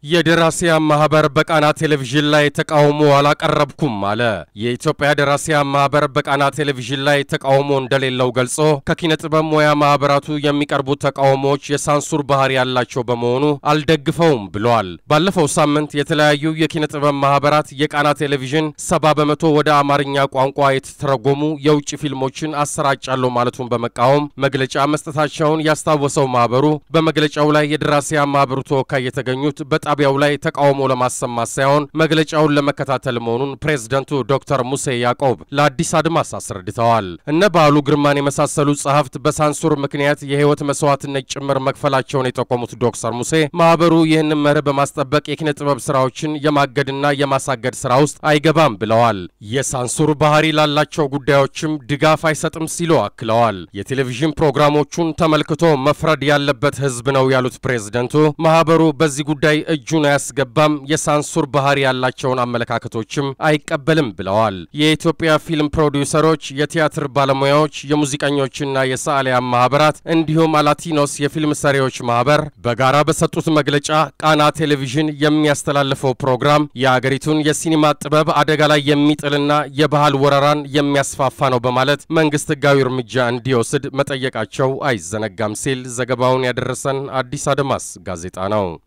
የደራሲያን ማህበር በቃና ቴሌቪዥን ላይ ተቃውሞ አላቀረብኩም አለ። የኢትዮጵያ ደራሲያን ማህበር በቃና ቴሌቪዥን ላይ ተቃውሞ እንደሌለው ገልጾ ከኪነ ጥበብ ሙያ ማህበራቱ የሚቀርቡ ተቃውሞዎች የሳንሱር ባህሪ ያላቸው በመሆኑ አልደግፈውም ብለዋል። ባለፈው ሳምንት የተለያዩ የኪነ ጥበብ ማህበራት የቃና ቴሌቪዥን ሰባ በመቶ ወደ አማርኛ ቋንቋ የተተረጎሙ የውጭ ፊልሞችን አሰራጫለሁ ማለቱን በመቃወም መግለጫ መስጠታቸውን ያስታወሰው ማህበሩ በመግለጫው ላይ የደራሲያን ማህበሩ ተወካይ የተገኙት በጣቢያው ላይ ተቃውሞ ለማሰማት ሳይሆን መግለጫውን ለመከታተል መሆኑን ፕሬዝደንቱ ዶክተር ሙሴ ያዕቆብ ለአዲስ አድማስ አስረድተዋል። እነ በዓሉ ግርማን የመሳሰሉ ጸሐፍት በሳንሱር ምክንያት የህይወት መስዋዕትነት ጭምር መክፈላቸውን የጠቆሙት ዶክተር ሙሴ ማህበሩ ይህንን መርህ በማስጠበቅ የኪነ ጥበብ ስራዎችን የማገድና የማሳገድ ስራ ውስጥ አይገባም ብለዋል። የሳንሱር ባህሪ ላላቸው ጉዳዮችም ድጋፍ አይሰጥም ሲሉ አክለዋል። የቴሌቪዥን ፕሮግራሞቹን ተመልክቶ መፍረድ ያለበት ህዝብ ነው ያሉት ፕሬዝደንቱ ማህበሩ በዚህ ጉዳይ እጁን አያስገባም፣ የሳንሱር ባህሪ ያላቸውን አመለካከቶችም አይቀበልም ብለዋል። የኢትዮጵያ ፊልም ፕሮዲውሰሮች፣ የቲያትር ባለሙያዎች፣ የሙዚቀኞችና የሰዓሊያን ማህበራት እንዲሁም አላቲኖስ የፊልም ሰሪዎች ማህበር በጋራ በሰጡት መግለጫ ቃና ቴሌቪዥን የሚያስተላልፈው ፕሮግራም የአገሪቱን የሲኒማ ጥበብ አደጋ ላይ የሚጥልና የባህል ወረራን የሚያስፋፋ ነው በማለት መንግስት ህጋዊ እርምጃ እንዲወስድ መጠየቃቸው አይዘነጋም ሲል ዘገባውን ያደረሰን አዲስ አድማስ ጋዜጣ ነው።